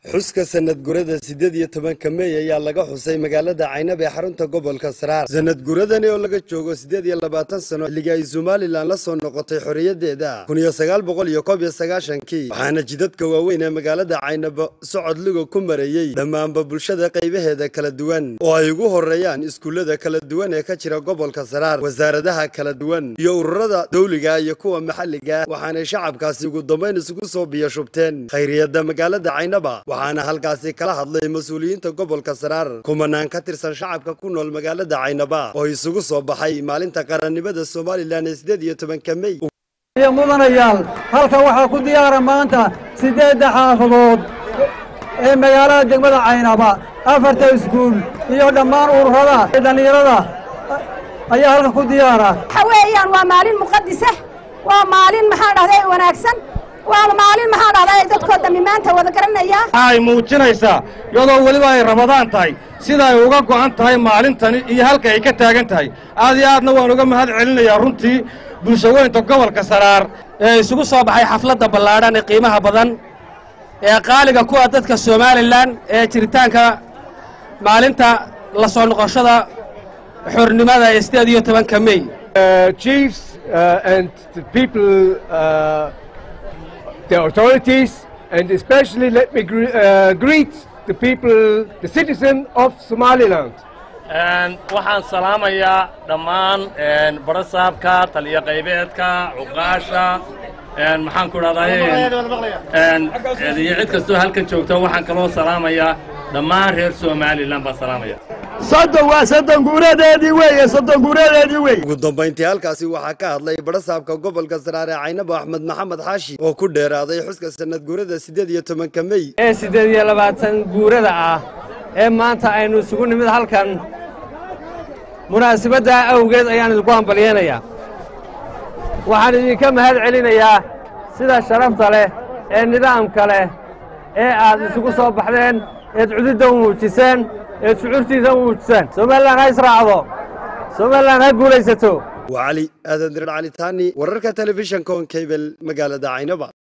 xuska sanad gurada siddeed iyo tobanka mey ayaa laga xusay magaalada caynab ee xarunta gobolka saraar sanad guradani oo laga joogo siddeed iyo labaatan sano xilliga ay somalilan la soo noqotay xorriyaddeeda kun iyo sagaal boqol iyo koob iyo sagaashankii waxaana jidadka waaweyn ee magaalada caynab socod liga ku mareeyey dhammaanba bulshada qaybaheeda kala duwan oo ay ugu horreeyaan iskuullada kala duwan ee ka jira gobolka saraar wasaaradaha kala duwan iyo ururada dawliga iyo kuwa maxalliga waxaanay shacabkaasi ugu dambayn isugu soo biyashubteen khayriyadda magaalada caynaba waxaana halkaasi kala hadlay mas-uuliyiinta gobolka saraar kumanaan ka tirsan shacabka ku nool magaalada caynaba oo isugu soo baxay maalinta qarannimada somalilan ee siddeed iyo tobanka mey iyo mudanayaal halkan waxaa ku diyaara maanta siddeedda xaafadood ee magaalada degmada caynaba afarta iskuul iyo dhammaan ururada ee dhallinyarada ayaa halkan ku diyaara waxa weeyaan waa maalin muqadisa waa maalin maxaa dhahday wanaagsan waa maalin maxaa dhahday dadkoo dhammi maanta wada garanaya ay muujinaysaa iyadoo weliba ay rabadaan tahay sida ay uga go'an tahay maalintani iyo halka ay ka taagan tahay aad iyo aadna waan uga mahad celinayaa runtii bulshaweynta gobolka saraar ee isugu soo baxay xafladda ballaadhan ee qiimaha badan ee qaaliga kuwa dadka somalilan ee jiritaanka maalinta la soo noqoshada xornimada ee siddeed iyo tobanka mey chiefs uh, and the people, uh, the authorities, and especially let me gre- uh, greet the people, the citizen of Somaliland. waxaan salaamayaa dhammaan barasaabka taliyo qaybeedka cuqaasha maxaan ku dhahday iyo cid kastoo halkan joogto waxaan kaloo salaamayaa dhammaan reer somalilan baan salaamaya soddon waa soddon guuradeedii weeye soddon guuradeedii weeye ugu dambayntii halkaasi waxaa ka hadlay barasaabka gobolka saraar ee caynabo axmed maxamed xaashi oo ku dheeraaday xuska sanad guurada siddeed iyo tobanka mey ee siddeed iyo labaatan guurada ah ee maanta aynu isugu nimid halkan munaasabaddaa awgeed ayaan idinku hambalyeynayaa waxaan idinka mahad celinayaa sida sharafta leh ee nidaamka leh ee aad isugu soo baxdeen eed cududda u muujiseen eed shucuurtiisa u muujiseen somalilan ha israacdo somalilan ha guulaysato waa cali aadan dirar cali taani wararka telefishanka on kabel magaalada caynaba